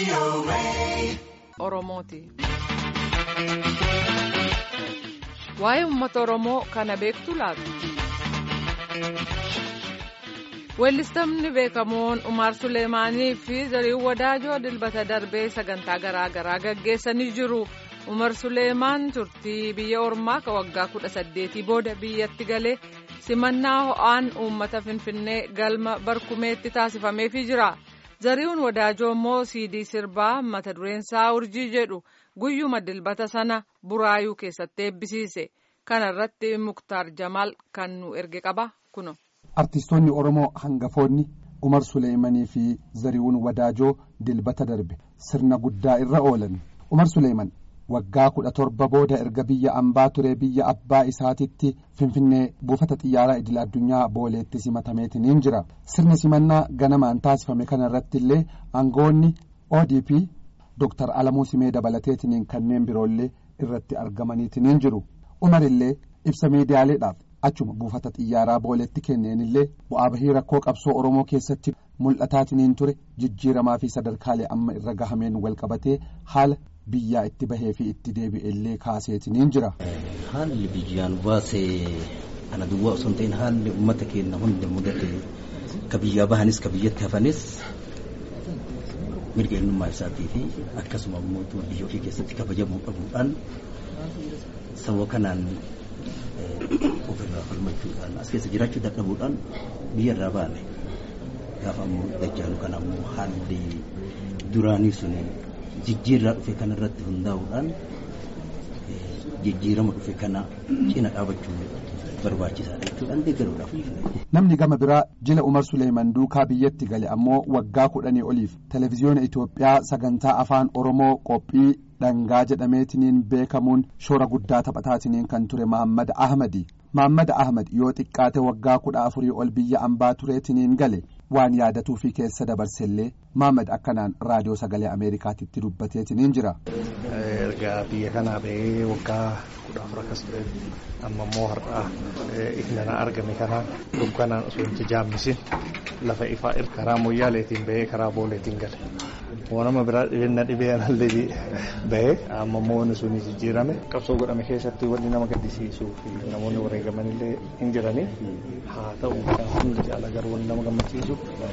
Oromooti. Waa'ee uummata Oromoo kana beektu laatu. Weellistamni beekamoon Umaar Suleemaanii fi Zariin Wadaajoo dilbata darbee sagantaa garaa garaa gaggeessanii jiru. Umar Suleemaan turtii biyya ormaa ka waggaa kudha saddeetii booda biyyatti galee simannaa ho'aan uummata Finfinnee galma barkumeetti taasifameefii jira. Zariin Wadaajoo immoo siidii sirbaa mata dureensaa urjii jedhu guyyuma dilbata sana buraayuu keessatti eebbisiise. Kana irratti Muktaar Jamaal kan nu erge qaba kuno. Artistoonni Oromoo hangafoonni Umar Suleemanii fi Zariiwwan Wadaajoo dilbata darbe sirna guddaa irra oolan. Umar Suleeman waggaa kudha torba booda erga biyya ambaa ture biyya abbaa isaatitti Finfinnee buufata xiyyaaraa idil addunyaa booleetti simatameetiniin jira. Sirni simannaa ganamaan taasifame kana irratti illee aangoonni ODP Dr. Alamuu Simee dabalateetiniin kanneen biroollee irratti argamaniitiniin jiru. Umar illee ibsa miidiyaaleedhaaf achuma buufata xiyyaaraa booleetti kenneen illee bu'aa bahii rakkoo qabsoo oromoo keessatti mul'ataatiniin ture jijjiiramaa fi sadarkaalee amma irra gahameen wal qabatee haala biyyaa itti bahee fi itti deebi'e illee kaaseetiniin jira. Haalli biyyaan baasee ana duwwaa osoo hin ta'in haalli uummata keenya hunda mudate ka biyyaa bahanis ka biyyatti hafanis mirga eenyummaa isaatii fi akkasuma immoo biyya ofii keessatti kabajamuu dhabuudhaan sababa kanaan ofirraa falmachuudhaan as keessa jiraachuu dadhabuudhaan biyya irraa baane gaafa ammoo dajjaalu kana ammoo haalli duraanii sun jijjiirraa dhufe kana irratti hundaa'uudhaan jijjiirama dhufe kana cina dhaabachuu barbaachisaadha jechuudhaan deeggaruudhaaf. Namni gama biraa jila Umar Suleeman duukaa biyyatti gale ammoo waggaa kudhanii oliif televezyiyoona Itoophiyaa sagantaa afaan Oromoo qophii dhangaa jedhameetiniin beekamuun shoora guddaa taphataatiniin kan ture Mahammad Ahmadi. Mahammad Ahmad yoo xiqqaate waggaa kudha afurii ol biyya ambaa tureetiniin gale waan yaadatuu fi keessa dabarsellee Mahammad akkanaan raadiyoo sagalee Ameerikaatitti dubbateetiniin jira. Ergaa biyya kanaa ba'ee waggaa kudha afur akkas ture amma immoo har'aa ifnana argame kana dukkanaan osoo hin jaammisin lafa ifaa karaa moyyaaleetiin ba'ee karaa booleetiin gale. Wanama biraa dhibeenna dhibee anallee bahee amma immoo wanni sun jijjiirame qabsoo godhame keessatti wanni nama gaddisiisuu fi namoonni wareegaman illee hin jirani haa ta'u kan hundi caala garuu wanni nama gammachiisu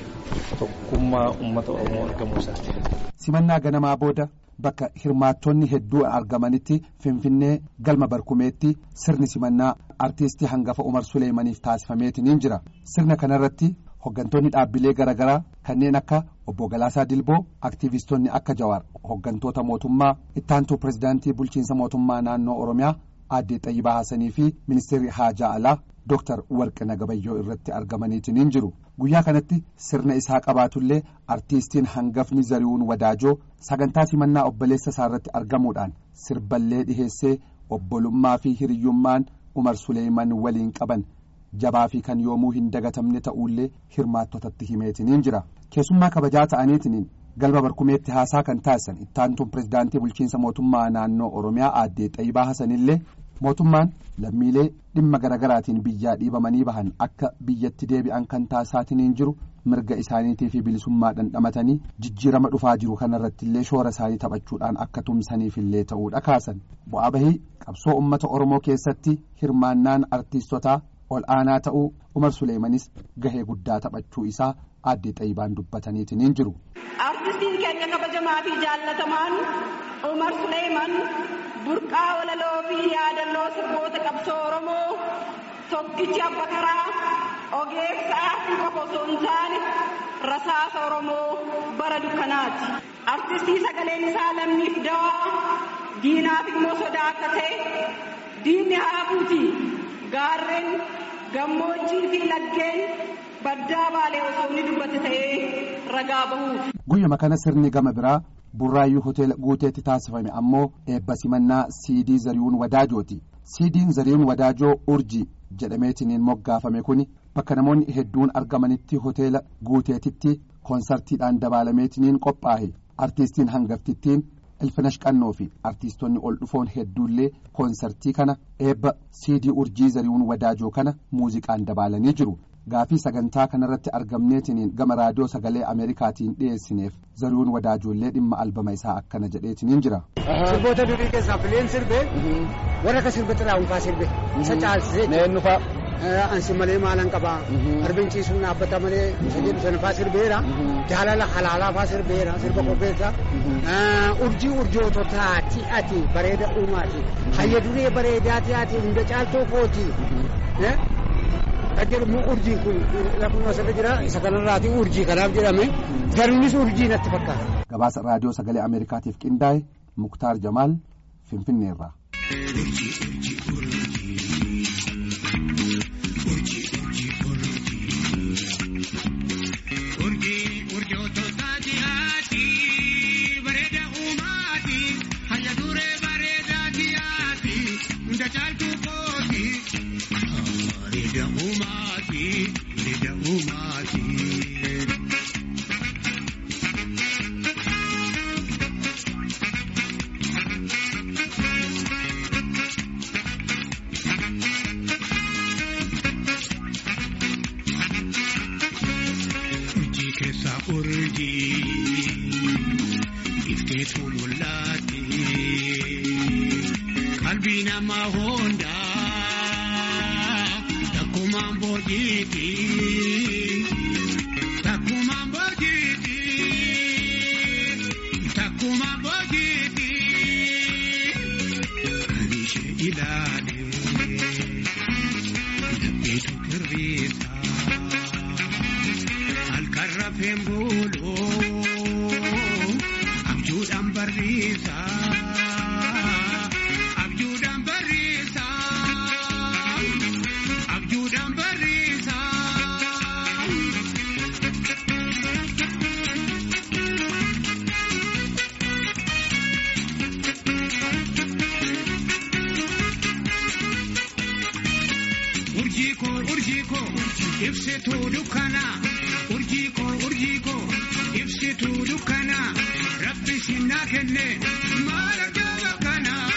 tokkummaa uummata Oromoo argamuu isaati. Simannaa ganamaa booda bakka hirmaattonni hedduu argamanitti Finfinnee galma barkumeetti sirni simannaa artiistii hangafa Umar Suleemaniif taasifameetiniin jira. Sirna kanarratti hoggantoonni dhaabbilee garaagaraa kanneen akka obbo Galaasaa Dilboo aktiivistoonni akka Jawaar hoggantoota mootummaa ittaantuu pirezidaantii bulchiinsa mootummaa naannoo Oromiyaa aadde Xayyibaa Haasanii fi ministeerri Haajaa Alaa Dooktar Warqina Gabayyoo irratti argamaniitiniin jiru. Guyyaa kanatti sirna isaa qabaatullee artiistiin hangafni Zariiwwan Wadaajoo sagantaa simannaa obboleessa isaa irratti argamuudhaan sirballee dhiheessee obbolummaa fi hiriyyummaan Umar Suleeman waliin qaban jabaa fi kan yoomuu hin dagatamne ta'ullee hirmaattotatti himeetiniin jira keessummaa kabajaa ta'aniitiniin galma barkumeetti haasaa kan taasisan ittaantuun pirezidaantii bulchiinsa mootummaa naannoo oromiyaa aaddee xayyibaa hasanillee mootummaan lammiilee dhimma garaagaraatiin biyyaa dhiibamanii bahan akka biyyatti deebi'an kan taasisaatiniin jiru mirga isaaniitii fi bilisummaa dhandhamatanii jijjiirama dhufaa jiru kanarratti illee shoora isaanii taphachuudhaan akka tumsaniifillee ta'uudha kaasan bu'aa bahii qabsoo uummata oromoo keessatti hirmaannaan artiistotaa ol aanaa ta'uu umar suleemanis gahee guddaa taphachuu isaa aadde xayyibaan dubbataniitiniin jiru. artistiin keenya kabajamaa fi jaallatamaan umar suleeman burqaa walaloo fi yaadannoo sirboota qabsoo oromoo tokkichi abba karaa ogeessa aartii qofa osoo hin taane rasaasa oromoo bara dukkanaati artistii sagaleen isaa lammiif dawaa diinaaf immoo sodaa akka ta'e diinni haafuuti. gaarreen gammoojjii fi laggeen baddaa baalee osoo inni dubbate ta'ee ragaa bahuuf. Guyyuma kana sirni gama biraa burraayyuu hoteela guuteetti taasifame ammoo eebba simannaa siidii zariiwwan wadaajooti. Siidiin zariiwwan wadaajoo urjii jedhameetiniin moggaafame kuni bakka namoonni hedduun argamanitti hoteela guuteetitti koonsartiidhaan dabaalameetiniin qophaa'e artiistiin hangaftittiin ilfinash qannoo fi artiistonni ol dhufoon hedduullee koonsartii kana eebba siidii urjii zariiwwan wadaajoo kana muuziqaan dabaalanii jiru gaafii sagantaa kanarratti argamneetiniin gama raadiyoo sagalee ameerikaatiin dhiyeessineef zarihuun wadaajoollee dhimma albama isaa akkana jedheetiniin jira. sirboota durii keessaa fileen sirbe warra akka sirbe xiraa'uunfaa sirbe isa caalsisee Meennu fa'a. ansi malee maalan qabaa arbinchiisuun dhaabbata malee jedhu sanafaa sirbeera jaalala halaalaafaa sirbeera sirba qopheessa urjii urjoototaa ati ati bareeda uumaati hayya duree bareedaati ati hunda caaltoo kooti kan jedhamu urjiin kun lafuma asirra jira isa kanarraati urjii kanaaf jedhame garuunis urjii natti fakkaata. Gabaasa raadiyoo sagalee ameerikaatiif qindaa'e Muktaar Jamaal Finfinneerraa. Urjii keessaa urjii ifteetu mul'aati qalbii namaa hundaa takkumaan boojiiti takkumaan boojiiti takkumaan boojiiti kan ishee ilaale dabbeetu kirriisa. halkan rafeen buluu abjuudhaan barriisa abjuudhaan barriisa abjuudhaan barriisa. Urjii koo urjii koo ibsituu dukkanaa urjii koo urjii koo ibsituu dukkanaa rabbi sinnaa kenne maal argaa kanaa.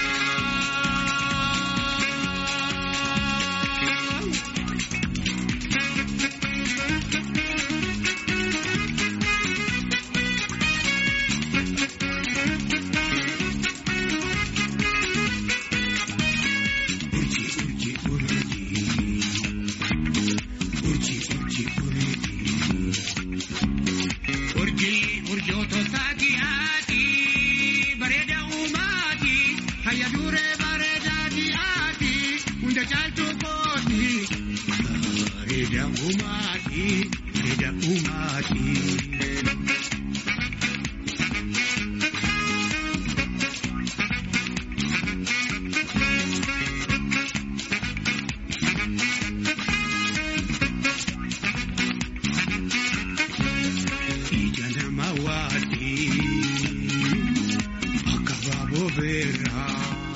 Urjii urjii urjii urjii urjii urjii. Urjii urjootota dhiyaati bareeda uumaati hayya duree bareeda dhiyaati hunda caaltu kooti bareeda uumaati bareeda uumaati. Ija nama waati akka baaboo beeraa.